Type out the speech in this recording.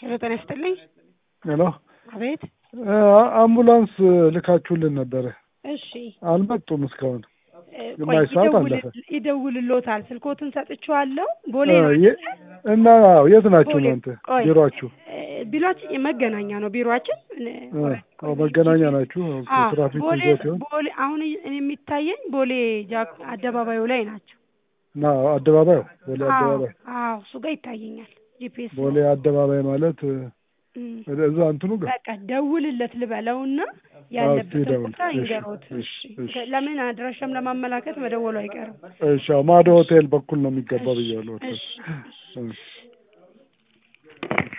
ሄሎ ጤና ይስጥልኝ። ሄሎ አቤት። አምቡላንስ ልካችሁልን ነበረ፣ እሺ አልመጡም እስካሁን። እ፣ ግማሽ ቆይ ሰዓት ይደውል- አለፈ። ይደውልሎታል። ስልኮትን ሰጥቼዋለሁ። ቦሌ እ፣ ነው የ- እና አዎ፣ የት ናችሁ ቦሌ። እናንተ ቆይ፣ ቢሮአችሁ? እ፣ ቢሮአችን የመገናኛ ነው ቢሮአችን። እ፣ እ፣ አዎ፣ መገናኛ ናችሁ። አዎ፣ ትራፊክ ቦሌ ይዞ ሲሆን ቦሌ አሁን የሚታየኝ ቦሌ ጃክ አደባባዩ ላይ ናቸው። እና አደባባዩ ቦሌ አዎ አደባባይ አዎ፣ እሱ ጋር ይታየኛል ጂፒኤስ ቦሌ አደባባይ ማለት እ፣ እም፣ እዛ እንትኑ ጋር በቃ ደውልለት ልበለውና ያለበትን ደውል። ቦታ እሺ፣ ይንገሮት። እሺ፣ እሺ። ለምን አድራሻም ለማመላከት መደወሉ አይቀርም። እሺ፣ አዎ፣ ማዶ ሆቴል በኩል ነው የሚገባው ብያለሁ። እሺ፣ እሺ። እሺ